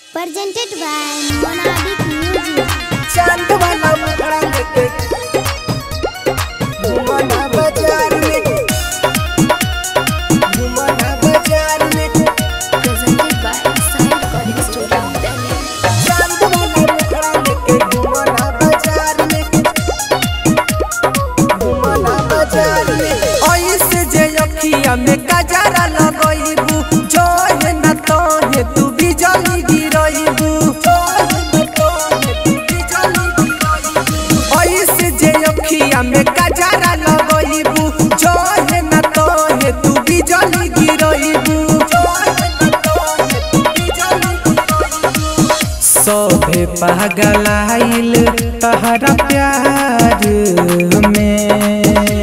presented by Monadic Music. चांद वाला मुखड़ा लेके घुमाना बाजार में घुमाना बाजार में Presented by Sai Recording Studio, Delhi. चांद वाला मुखड़ा लेके घुमाना बाजार में घुमाना बाजार में ऐसे जे अखिया में कजरा लगइबू जो है न तो है तू बिजली गिरइबू ऐसे जे अखिया में कजरा लगइबू जो है न तो है तू बिजली गिरइबू सभे पागलाइल तहरा प्यार में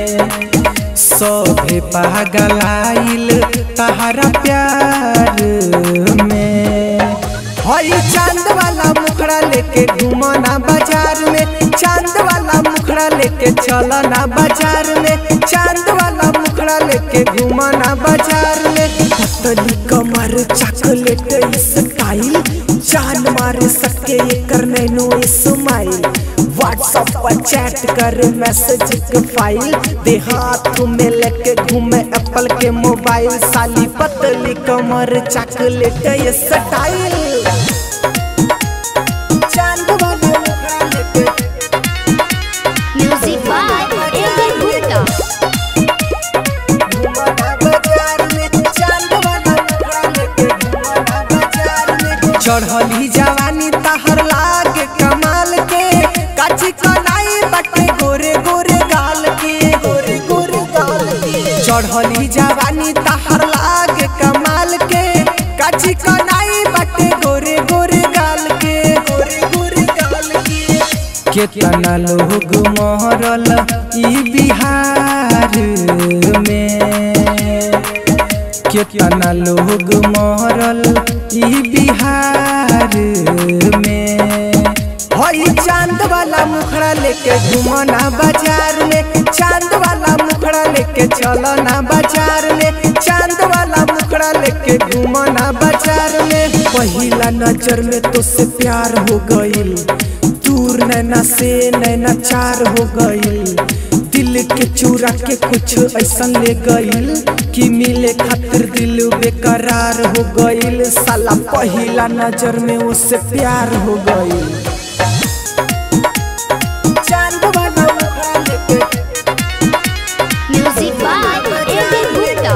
सभे पागलाइल तहरा प्यार में हई चांद वाला मुखड़ा लेके घुमना बाजार में चांद वाला मुखड़ा लेके चलना बाजार में चांद वाला मुखड़ा लेके घुमना बाजार में पतली कमर चॉकलेट स्टाइल जान मार सके एकर नैनो स्माइल व्हाट्सएप पर चैट कर मैसेज के फाइल दे हाथ में लेके घूमे एप्पल के मोबाइल साली पतली कमर चॉकलेट ये स्टाइल चांद वाला मुखड़ा लेके Music by A.B. Gupta. घुमाना बाजार में चांद वाला मुखड़ा लेके घुमाना बाजार में चढ़ली जवानी तहर लागे कमाल के काची कलाई बटे गोरे गोरे गाल के गोरे गोरे गाल के चढ़ली जवानी तहर लागे कमाल के काची कलाई बटे गोरे गोरे गाल के गोरे गोरे गाल के केतना लोग मरल ई बिहार में केतना लोग मरल ई बिहार में हई चांद वाला मुखड़ा लेके घुमना बाजार में चांद वाला मुखड़ा लेके चलना बाजार में चांद वाला मुखड़ा लेके घुमना बाजार में पहिला नजर में तो से प्यार हो गइल दूर नैना से नैना चार हो गइल दिल के चूरा के कुछ ऐसा ले गइल कि मिले खातिर दिल बेकरार हो गइल साला पहिला नजर में उससे प्यार हो गइल चांद वाला मुखड़ा लेके Music by A.B. Gupta.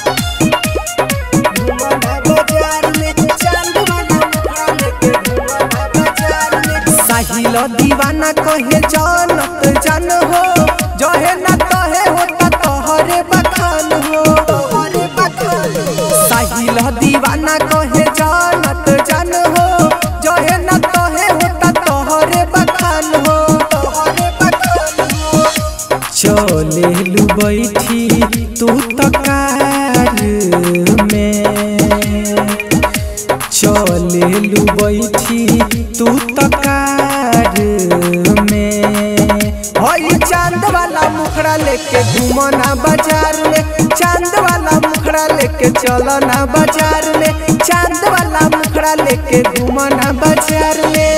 घुमाना बाजार में चांद वाला मुखड़ा लेके घुमाना बाजार में साहिल दीवाना कहे जानत जान हो जहे न तहे होता तोहरे बखान हो तोहरे बखान साहिल दीवाना कहे जानत जान हो जहे न तहे होता तोहरे बखान हो तोहरे बखान हो चले लू बैठी तू तकार में चले लू बैठी तू तकार में हई चांद वाला मुखड़ा लेके घूमना बाजार में चांद वाला मुखड़ा लेके चलना बाजार में चांद वाला मुखड़ा लेके घूमना बाजार में